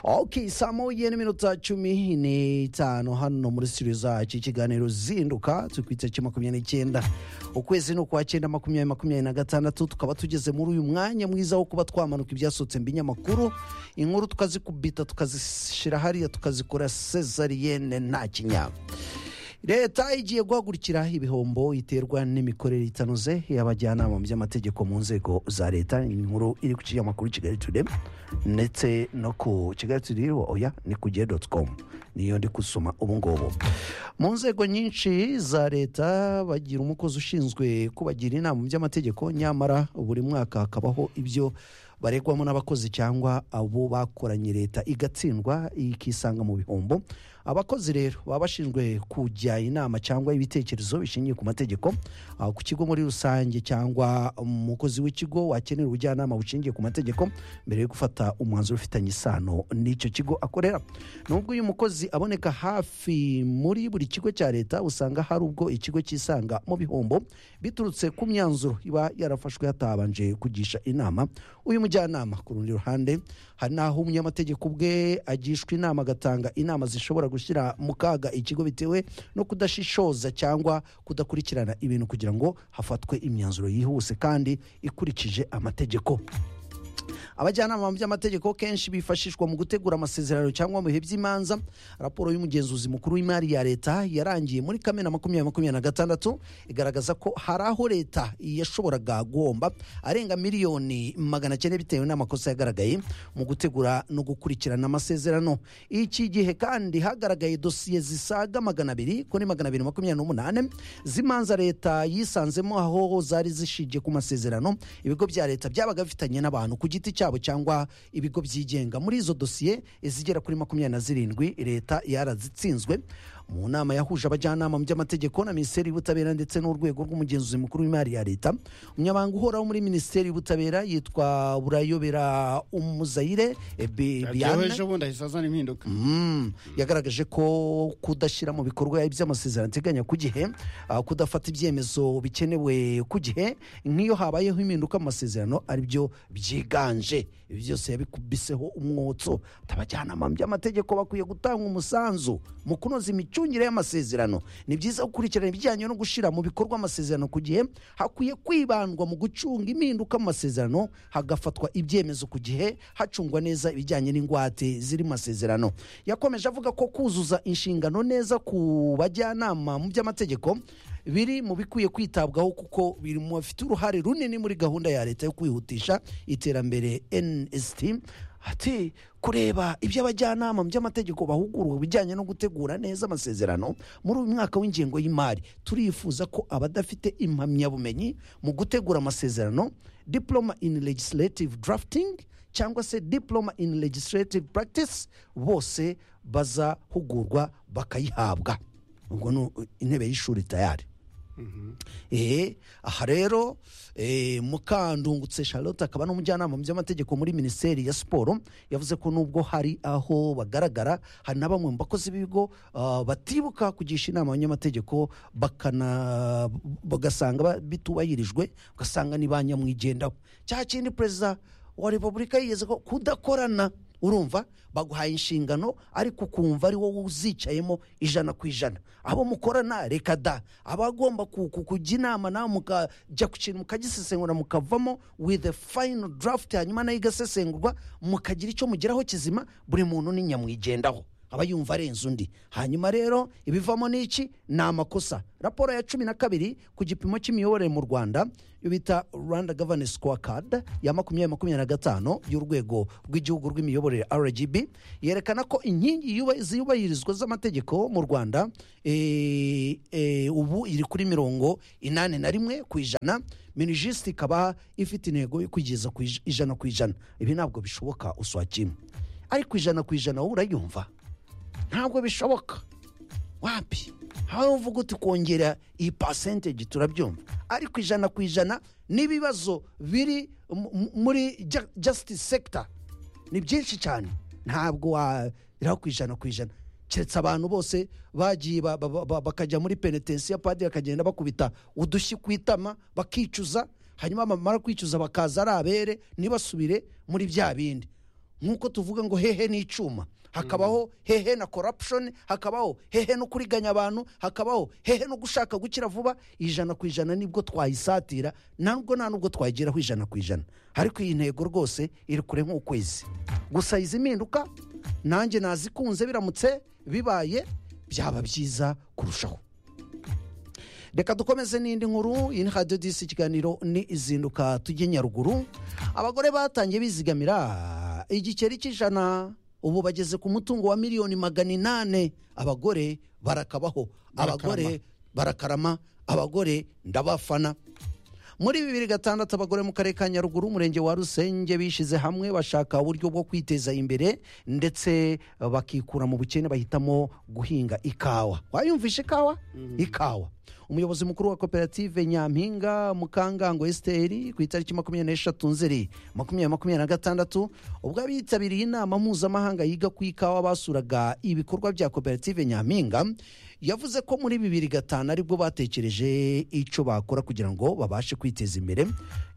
ok saa moja n'iminota cumi n'itanu hano muri studio zacu ikiganiro zinduka tukwitse cya makumyabiri n'icyenda ukwezi ni ukwa cyenda makumyabiri makumyabiri na gatandatu tukaba tugeze muri uyu mwanya mwiza wo kuba twamanuka ibyasohotse mu binyamakuru inkuru tukazikubita tukazishyira hariya tukazikora sezariyene nta kinyabo leta igiye guhagurukira ibihombo iterwa n'imikorere itanoze y'abajyanama mu by'amategeko mu nzego za leta inkuru iri ku kinyamakuru kigali ture ndetse no ku kigali ture oya ni ku gihe doti komu niyo ndi gusoma ubu ngubu mu nzego nyinshi za leta bagira umukozi ushinzwe kubagira inama mu by'amategeko nyamara buri mwaka hakabaho ibyo baregwamo n'abakozi cyangwa abo bakoranye leta igatsindwa ikisanga mu bihombo abakozi rero baba bashinzwe kujya inama cyangwa ibitekerezo bishingiye ku mategeko ah, ku kigo muri rusange cyangwa umukozi w'ikigo wakenera ubujyanama bushingiye ku mategeko mbere yo gufata umwanzuro ufitanye isano n'icyo kigo akorera nubwo uyu mukozi aboneka hafi muri buri kigo cya leta usanga hari ubwo ikigo cyisanga mu bihombo biturutse ku myanzuro iba yarafashwe hatabanje kugisha inama uyu mujyanama ku rundi ruhande hari n'aho umunyamategeko ubwe agishwa inama agatanga inama zishobora gushyira mu kaga ikigo bitewe no kudashishoza cyangwa kudakurikirana ibintu kugira ngo hafatwe imyanzuro yihuse kandi ikurikije amategeko abajyanama mu by'amategeko kenshi bifashishwa mu gutegura amasezerano cyangwa mu bihe by'imanza raporo y'umugenzuzi mukuru w'imari ya leta yarangiye muri kamena makumyabiri makumyabiri na gatandatu igaragaza ko hari aho leta yashoboraga guhomba arenga miliyoni magana cyenda bitewe n'amakosa yagaragaye mu gutegura no gukurikirana amasezerano iki gihe kandi hagaragaye dosiye zisaga magana abiri kuri magana abiri makumyabiri n'umunani z'imanza leta yisanzemo aho zari zishingiye ku masezerano ibigo bya leta byabaga bifitanye n'abantu ku giti cyabo cyangwa ibigo byigenga muri izo dosiye izigera kuri makumyabiri na zirindwi leta yarazitsinzwe mu nama yahuje abajyanama mu by'amategeko na minisiteri y'ubutabera ndetse n'urwego rw'umugenzuzi mukuru w'imari ya leta umunyamabanga uhoraho muri minisiteri y'ubutabera yitwa burayobera umuzayire eh, Bi- yewe Biane. ejo bundi ahise azana impinduka Mm, yagaragaje ko kudashyira mu bikorwa iby'amasezerano ateganya ku gihe ah, kudafata ibyemezo bikenewe ku gihe nk'iyo habayeho impinduka mu masezerano ari byo byiganje ibi byose yabikubiseho umwotso abajyanama mu by'amategeko bakwiye gutanga umusanzu mu kunoza imicungire y'amasezerano ni byiza gukurikirana ibijyanye no gushyira mu bikorwa amasezerano ku gihe hakwiye kwibandwa mu gucunga impinduka mu masezerano hagafatwa ibyemezo ku gihe hacungwa neza ibijyanye n'ingwate ziri mu masezerano yakomeje avuga ko kuzuza inshingano neza ku bajyanama mu by'amategeko biri mu bikwiye kwitabwaho kuko biri mu bafite uruhare runini muri gahunda ya leta yo kwihutisha iterambere nsd ati kureba ibyo abajyanama mu by'amategeko bahugurwa bijyanye no gutegura neza amasezerano muri uyu mwaka w'ingengo y'imari turifuza ko abadafite impamyabumenyi mu gutegura amasezerano diploma in legislative drafting cyangwa se diploma in legislative practice bose bazahugurwa bakayihabwa ubwo ni intebe y'ishuri tayari eee aha rero eh, mukandungutse charlotte akaba n'umujyanama mu by'amategeko muri minisiteri ya siporo yavuze ko nubwo hari aho bagaragara hari na bamwe mu bakozi b'ibigo ah, batibuka kugisha inama abanyamategeko bakana bagasanga ba- bitubahirijwe ugasanga ni ba nyamwigendaho cya kindi perezida wa repubulika yigeze ko kudakorana urumva baguhaye inshingano ariko ukumva ari wowe uzicayemo ijana ku ijana abo mukorana reka da abagomba kujya inama nawe mukajya ku kintu mukagisesengura mukavamo with a final draft hanyuma nayo igasesengurwa mukagira icyo mugeraho kizima buri muntu ni nyamwigendaho aba yumva arenze undi hanyuma rero ibivamo n'iki ni amakosa raporo ya cumi na kabiri ku gipimo cy'imiyoborere mu rwanda yo bita rwanda governance scorecard ya makumyabiri makumyabiri na gatanu y'urwego rw'igihugu rw'imiyoborere rgb yerekana ko inkingi yuba- ziyubahirizwa z'amategeko mu rwanda eh, eh, ubu iri kuri mirongo inani na rimwe ku ijana minijisite ikaba ifite intego yo kugeza ku ij- ijana ku ijana ibi ntabwo bishoboka uswakimwe ariko ijana ku ijana wowe urayumva ntabwo bishoboka wapi aho uvuga uti kongera iyi pasenteji turabyumva ariko ijana ku ijana n'ibibazo biri mu- mu- muri ja- justice sector ni byinshi cyane ntabwo wageraho ku ijana ku ijana keretse abantu bose bagiye ba- ba- ba- ba- bakajya muri penetensiya padiri akagenda bakubita udushyi ku itama bakicuza hanyuma bamara kwicuza bakaza ari abere ntibasubire muri bya bindi nk'uko tuvuga ngo hehe n'icyuma hakabaho hehe na corruption hakabaho hehe no kuriganya abantu hakabaho hehe no gushaka gukira vuba ijana ku ijana nibwo twayisatira ntabwo nta nubwo twayigeraho ijana ku ijana ariko iyi ntego rwose iri kure nk'ukwezi gusa izi mpinduka nanjye nazikunze biramutse bibaye byaba byiza kurushaho reka dukomeze n'indi nkuru iyi ni radiyo disi ikiganiro ni izinduka tujye nyaruguru abagore batangiye bizigamira igiceri cy'ijana ubu bageze ku mutungo wa miliyoni magana inani abagore barakabaho abagore barakarama abagore ndabafana muri bibiri gatandatu abagore mu karere ka nyaruguru umurenge wa rusenge bishyize hamwe bashaka uburyo bwo kwiteza imbere ndetse bakikura mu bukene bahitamo guhinga ikawa wayumvishe ikawa ikawa umuyobozi mukuru wa koperative nyampinga mukangango esiteri ku itariki makumyabiri n'eshatu nzeri makumyabiri makumyabiri na gatandatu ubwo abitabiriye inama mpuzamahanga yiga ku ikawa basuraga ibikorwa bya koperative nyampinga yavuze ko muri bibiri gatanu aribwo batekereje icyo bakora kugira ngo babashe kwiteza imbere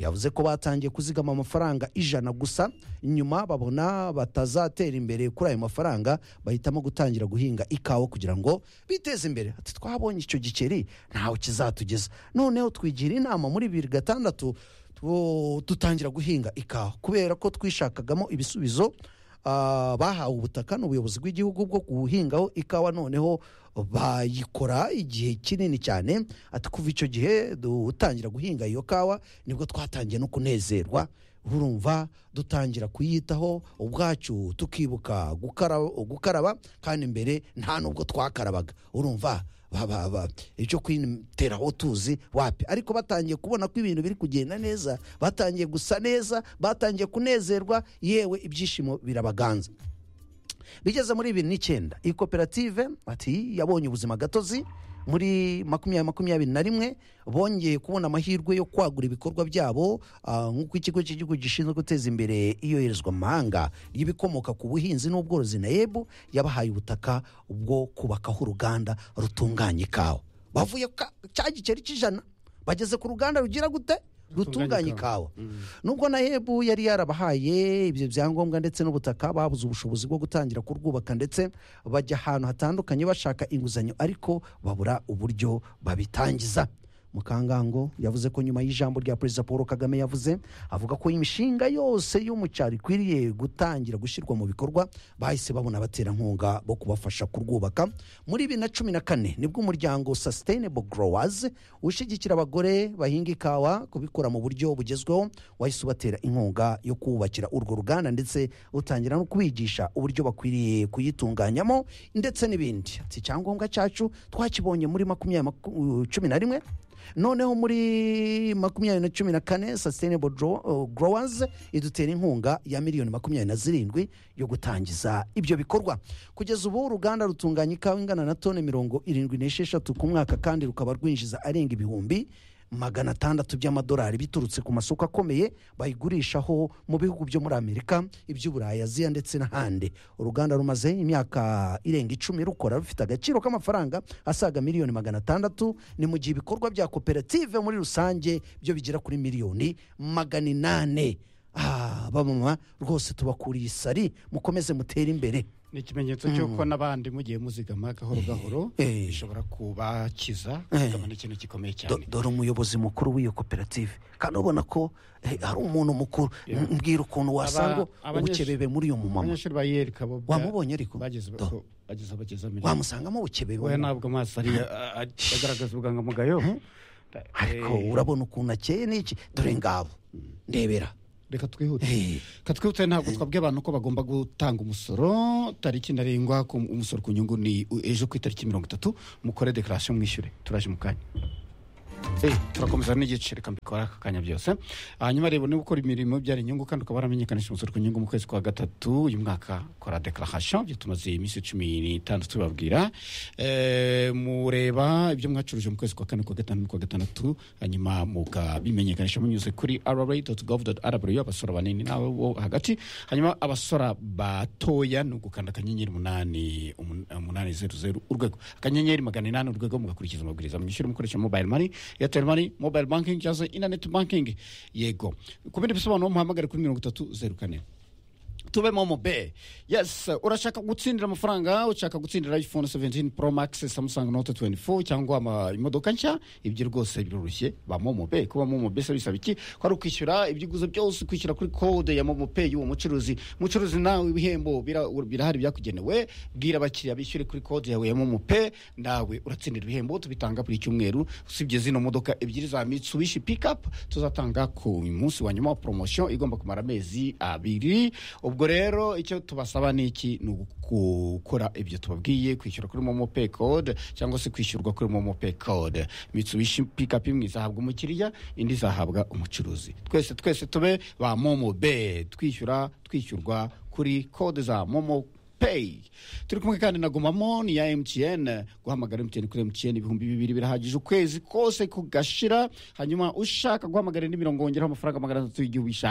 yavuze ko batangiye kuzigama amafaranga ijana gusa nyuma babona batazatera imbere kuri ayo mafaranga bahitamo gutangira guhinga ikawa kugira ngo biteze imbere ati twabonye icyo gikeri ntawe kizatugeza noneho twigira inama muri bibiri gatandatu tu- dutangira guhinga ikawa kubera ko twishakagamo ibisubizo ah, bahawe ubutaka n'ubuyobozi bw'igihugu bwo guhingaho ikawa noneho bayikora igihe kinini cyane ati kuva icyo gihe dutangira guhinga iyo kawa nibwo twatangiye no kunezerwa urumva dutangira kuyitaho ubwacu tukibuka gukara- gukaraba kandi mbere nta n'ubwo twakarabaga urumva baba- ba- icyo kwitera aho tuzi wapi ariko batangiye kubona ko ibintu biri kugenda neza batangiye gusa neza batangiye kunezerwa yewe ibyishimo birabaganza bigeze muri bibiri n'icyenda iyi koperative ati yabonye ubuzima gatozi muri makumyabiri makumyabiri na rimwe bongeye kubona amahirwe yo kwagura ibikorwa byabo ah, nk'uko ikigo cy'igihugu gishinzwe guteza imbere iyoherezwa mu mahanga y'ibikomoka ku buhinzi n'ubworozi na yebu yabahaye ubutaka bwo kubakaho uruganda rutunganya ikawa bavuye ku ka- cya giceri cy'ijana bageze ku ruganda rugira gute rutunganya ikawa nubwo na hebu yari yarabahaye ibyo byangombwa ndetse n'ubutaka babuze ubushobozi bwo gutangira kurwubaka ndetse bajya ahantu hatandukanye bashaka inguzanyo ariko babura uburyo babitangiza mukangango yavuze ko nyuma y'ijambo rya perezida paul kagame yavuze avuga ko imishinga yose yo mu cyaro ikwiriye gutangira gushyirwa mu bikorwa bahise babona abaterankunga bo kubafasha kurwubaka muri bibiri na cumi na kane nibwo umuryango sustainable growers ushyigikira abagore bahinga ikawa kubikora mu buryo bugezweho wahise ubatera inkunga yo kubakira urwo ruganda ndetse utangira no kubigisha uburyo bakwiriye kuyitunganyamo ndetse n'ibindi ati icyangombwa cyacu twakibonye muri makumyabiri maku- cumi na rimwe noneho muri makumyabiri na cumi na kane sustainable Grow- uh, growers idutera inkunga ya miliyoni makumyabiri na zirindwi yo gutangiza ibyo bikorwa kugeza ubu uruganda rutunganya ikawa ingana na toni mirongo irindwi n'esheshatu ku mwaka kandi rukaba rwinjiza arenga ibihumbi magana atandatu by'amadolari biturutse ku masoko akomeye bayigurishaho mu bihugu byo muri amerika iby'uburayi aziya ndetse n'ahandi uruganda rumaze imyaka irenga icumi rukora rufite agaciro k'amafaranga asaga miliyoni magana atandatu ni mu gihe ibikorwa bya koperative muri rusange byo bigera kuri miliyoni magana inane Ah, bamama rwose tubakuriye isari mukomeze mutere imbere ni ikimenyetso cy'uko n'abandi mugiye muzigama gahoro gahoro Eh. bishobora kubakiza kuzigama ni ikintu gikomeye Do- cyane dore umuyobozi mukuru w'iyo koperative kandi ubona ko eh, ari umuntu mukuru M- mbwira ukuntu wasanga abanyeshuri- ubukebebe muri uyu mumama abanyeshuri ba yerika bo bwa- wamubonye ariko bageze Do. ko- bageze aho bageze amenya wamusangamo ubukebebe we wamubonye. ntabwo amaso ari agaragaza ubwangamugayo ariko Eh, urabona ukuntu akeye n'iki dore ngabo ndebera reka twihute Eh, katwihutire ntabwo twabwiye abantu ko bagomba gutanga umusoro tariki ntarengwa ku umusoro ku nyungu ni ejo ku itariki mirongo itatu mukore dekarasiyo mwishyure turaje mu kanya Eh, turakomeza n'igice reka mbikora aka kanya byose hanyuma reba niba ukora imirimo ibyara inyungu kandi ukaba waramenyekanisha umusoro ku nyungu mu kwezi kwa gatatu uyu mwaka kora dekarahasyo ibyo tumaze iminsi cumi n'itandatu tubabwira Eh, mureba ibyo mwacuruje mu kwezi kwa kane kwa gatanu kwa gatandatu hanyuma mukabimenyekanisha munyuze kuri rra.gov.rw abasora banini nawe wo hagati hanyuma abasora batoya ni ugukanda akanyenyeri umunani umun- umunani zeru zeru urwego akanyenyeri magana inani urwego mugakurikiza amabwiriza mwishyure mukoresha mobile money airtel money mobile banking cyangwa se internet banking yego ku bindi bisobanuro muhamagare kuri mirongo itatu zeru kane tubemo mu be yes urashaka gutsindira amafaranga ushaka gutsindira iphone 17 pro max samsung note 24 cyangwa ama- imodoka nshya ibyo rwose biroroshye ba momo be kuba momo be se bisaba iki ko ari ukwishyura ibyo uguze byose kwishyura kuri code ya momo pay y'uwo mucuruzi mucuruzi nawe ibihembo bira- birahari byakugenewe bwira abakiriya bishyure kuri code yawe ya momo pay nawe uratsindira ibihembo tubitanga buri cyumweru usibye zino modoka ebyiri za mitsubishi pickup tuzatanga ku munsi wa nyuma wa promotion igomba kumara amezi abiri ubwo rero icyo tubasaba ni iki ni gukora ibyo tubabwiye kwishyura kuri momo pay code cyangwa se kwishyurwa kuri momo pay code mitsubishi pickup imwe izahabwa umukiriya indi izahabwa umucuruzi twese twese tube ba momo be twishyura twishyurwa kuri code za momo pay turi kumwe kandi na gumamo ni ya mtn guhamagara mtn kuri mtn ibihumbi bibiri birahagije ukwezi kose kugashira hanyuma ushaka guhamagara indi mirongo wongeraho amafaranga magana atatu y'igihugu ishaka